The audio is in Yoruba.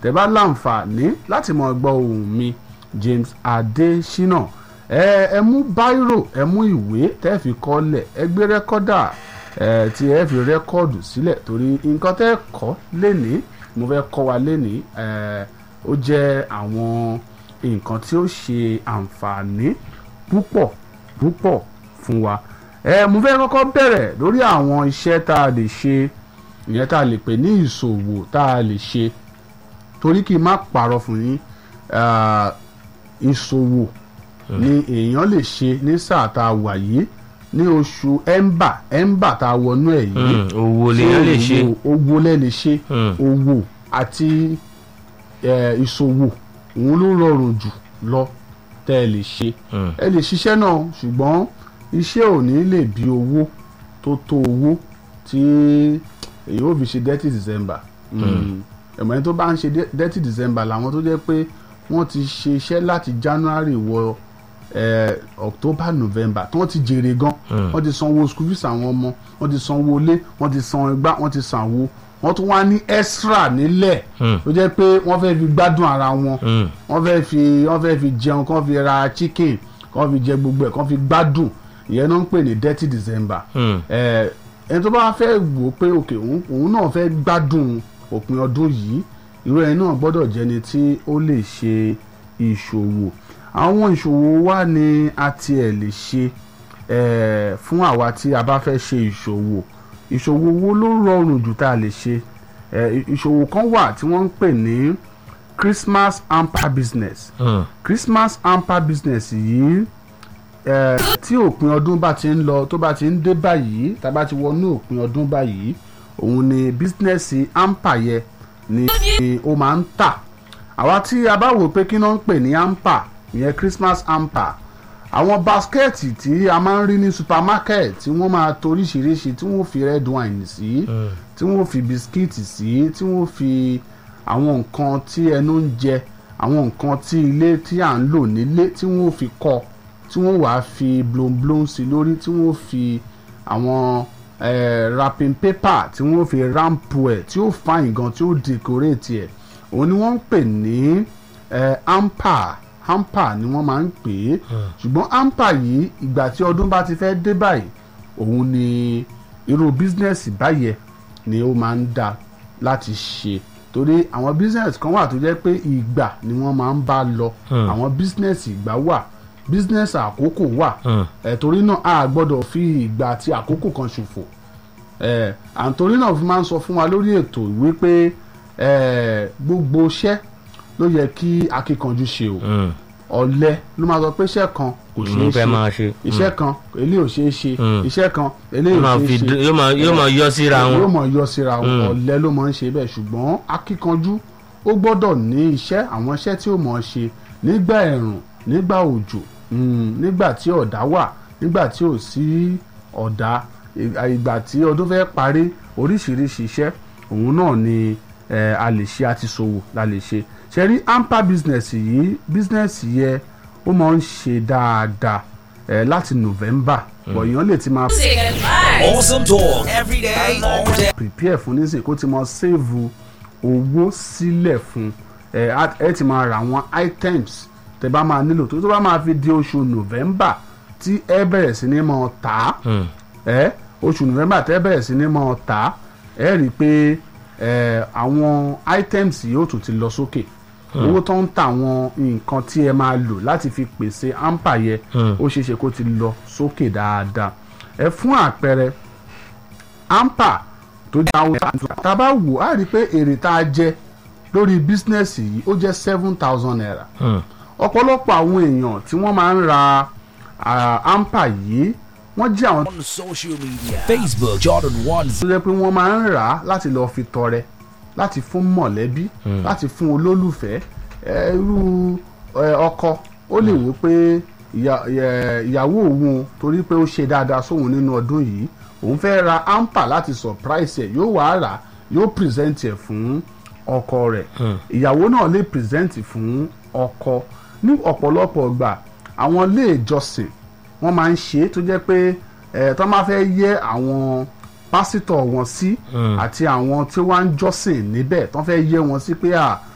tẹ́ bá láǹfààní láti mọ gbọ́ ohùn mi James Adesina ẹ ẹ mú báírò ẹ mú ìwé tẹ́ fi kọ́lẹ̀ ẹ gbé rẹ́kọ́dà ẹ tí ẹ fi rẹ́kọ́ọ̀dù sílẹ̀ torí nǹkan tẹ́ kọ́ lénìí mo fẹ́ kọ́ wa lénìí ẹ ó jẹ́ àwọn nǹkan tí ó ṣe àǹfààní púpọ̀ púpọ̀ fún wa ẹ mo fẹ́ kọ́kọ́ bẹ̀rẹ̀ lórí àwọn iṣẹ́ tá a lè ṣe ìyẹn tá a lè pè ní ìṣòwò tá a lè ṣe torí kí n má parọ́ fún yín ah, ìṣòwò ni èèyàn lè ṣe ní sáà tá a wà yìí ní oṣù ẹ̀ńbà ẹ̀ńbà tá a wọnú ẹ̀ yìí Mm, owó lèèyàn lè ṣe owó- owó lẹ́ lè ṣe Mm. owó àti eh, ìṣòwò òun ló rọrùn jù lọ tẹ́ ẹ lè ṣe Mm. ẹ lè ṣiṣẹ́ náà ṣùgbọ́n iṣẹ́ ò ní lè bí owó tó tó owó tí èyí ò fi ṣe dirty december ẹ̀mọ́ ẹni tó bá ń ṣe de- dirty december làwọn tó jẹ́ pé wọ́n ti ṣe iṣẹ́ láti january wọ eh, october november tí wọ́n ti jèrè gan wọ́n ti sanwó school fees àwọn ọmọ wọ́n ti sanwó ilé wọ́n ti san igbá wọ́n ti sanwó wọ́n tún wá ní extra nílẹ̀ Mm. tó jẹ́ pé wọ́n fẹ́ fi gbádùn ara wọn Mm. wọ́n fẹ́ fi wọ́n fẹ́ fi jẹun kán fi ra chicken kán fi jẹ gbogbo ẹ̀ kán fi gbádùn ìyẹn náà ń pè ní dirty december Mm. ẹ ẹni tó bá fẹ́ wò ó pé òkè òun òun náà fẹ́ gbádùn òpin ọdún yìí irú ẹni náà gbọ́dọ̀ jẹni tí ó lè ṣe ìṣòwò àwọn ìṣòwò wa ni a tiẹ̀ lè ṣe ẹ fún àwa tí a bá fẹ́ ṣe ìṣòwò ìṣòwò wo ló rọrùn jù tá a lè ṣe ẹ ìṣòwò kan wà tí wọ́n ń pè ní Christmas hamper business Mm. Christmas hamper business yìí eh, tí òpin ọdún bá ti ń lọ tó bá ti ń dé báyìí tá a bá ti wọnú òpin ọdún báyìí òun ni bísínẹ́sì hamper yẹ ni ó máa ń tà àwa tí a bá wò pé kí náà ń pè ní hamper ìyẹn Christmas hamper àwọn baskẹ́ẹ̀tì tí a máa ń rí ní supermarket tí wọ́n máa to oríṣiríṣi tí wọ́n fi red wine sí tí wọ́n fi bisikíìtì sí tí wọ́n fi àwọn nǹkan tí ẹnu ń jẹ àwọn nǹkan tí ilé tí à ń lò nílé tí wọ́n fi kọ́ tí wọ́n wàá fi blonblon sí lórí tí wọ́n fi àwọn eh, wrapping paper tí wọ́n fi rampu ẹ̀ tí ó fine gan tí ó decorate ẹ̀ òun ni wọ́n ń pè ní eh, hamper hamper ni wọ́n máa ń pè é ṣùgbọ́n hamper yìí ìgbà tí ọdún bá ti fẹ́ dé báyìí òun ni irú bísínẹ́sì báyẹn ni ó máa ń dá láti ṣe torí àwọn bísínẹ́sì kan wà tó jẹ́ pé ìgbà ni wọ́n máa ń bá lọ àwọn bísínẹ́sì ìgbà wà bísínẹ́sì àkókò wà Mm. ẹ̀ torí náà a gbọ́dọ̀ fi ìgbà àti àkókò kan ṣòfò ẹ̀ àǹtorí náà fi máa ń sọ fún wa lórí ètò wípé ẹ̀ gbogbo iṣẹ́ ló yẹ kí akíkanjú ṣe o Mm. ọ̀lẹ ló máa sọ pé iṣẹ́ kan kò mo ṣeé fẹ́ ṣe máa ṣe. iṣẹ́ kan eléyìí ò ṣeé ṣe Mm. iṣẹ́ kan eléyìí yóò ò máa ṣeé fi ṣe dú- yóò máa yóò máa yọ síra yóò wọn. mọ̀ yọ síra wọn Mm. ọ̀lẹ ló máa ń ṣe bẹ́ẹ̀ ṣùgbọ́n akíkanjú ó gbọ́dọ̀ ní iṣẹ́ àwọn iṣẹ́ tí ó mọ̀ ọ́ ṣe nígbà ẹ̀rùn nígbà òjò mm, nígbà tí ọ̀dá wà nígbà tí ò sí ọ̀dá ì- ìgbà tí ọdún fẹ́ parí oríṣiríṣi iṣẹ́ òun náà ni eh, a lè ṣe àti ṣòwò la lè ṣe ṣe rí hamper business yìí business yẹ ó máa ń ṣe dáadáa eh, láti November bọ̀ èèyàn lè ti máa Music and vibes. Awesome talk every day, all day. prepare fún nísìnyí kó ti mọ save owó sílẹ̀ fún ẹ á- ẹ ti máa ra àwọn items tẹ bá máa nílò tó tó bá máa fi di oṣù november tí ẹ bẹ̀rẹ̀ sí ní mọ̀ tà á Mm. ẹ oṣù november tẹ bẹ̀rẹ̀ sí ní mọ̀ tà á ẹ rí i pé ẹ àwọn items yóò tún ti lọ sókè owó tó ń ta àwọn nǹkan tí ẹ máa lò láti fi pèsè hamper yẹ Mm. ó ṣeé ṣe kó ti lọ sókè dáadáa ẹ fún àpẹẹrẹ ampa tó jẹ́ àwọn tá a bá wò á rí i pé èrè tá a jẹ lórí bísínẹ́sì yìí ó jẹ́ seven thousand naira Mm. ọ̀pọ̀lọpọ̀ àwọn èèyàn tí wọ́n máa ń ra ah, ampa yìí wọ́n jẹ́ àwọn On social media Facebook, Jordan One tó jẹ́ pé wọ́n máa ń rà á láti lọ́ọ́ fi tọrẹ láti fún mọ̀lẹ́bí láti fún olólùfẹ́ ẹ, irú ẹ, ọkọ ó lè wò pé ìyá- ẹ, ìyàwó òun torí pé ó ṣe dáadáa sóhun nínú ọdún yìí òun fẹ́ ra ampa láti surprise ẹ̀ yóò wá rà á, yóò present ẹ̀ fún ọkọ rẹ̀ ìyàwó náà lè present fún ọkọ ní ọ̀pọ̀lọpọ̀ ìgbà àwọn ilé ìjọsìn wọ́n máa ń ṣe é tó jẹ́ pé ẹ̀ tó máa fẹ́ yẹ àwọn pásítọ̀ wọn sí àti àwọn tí wọ́n ń jọ́sìn níbẹ̀ tó fẹ́ yẹ wọn sí pé à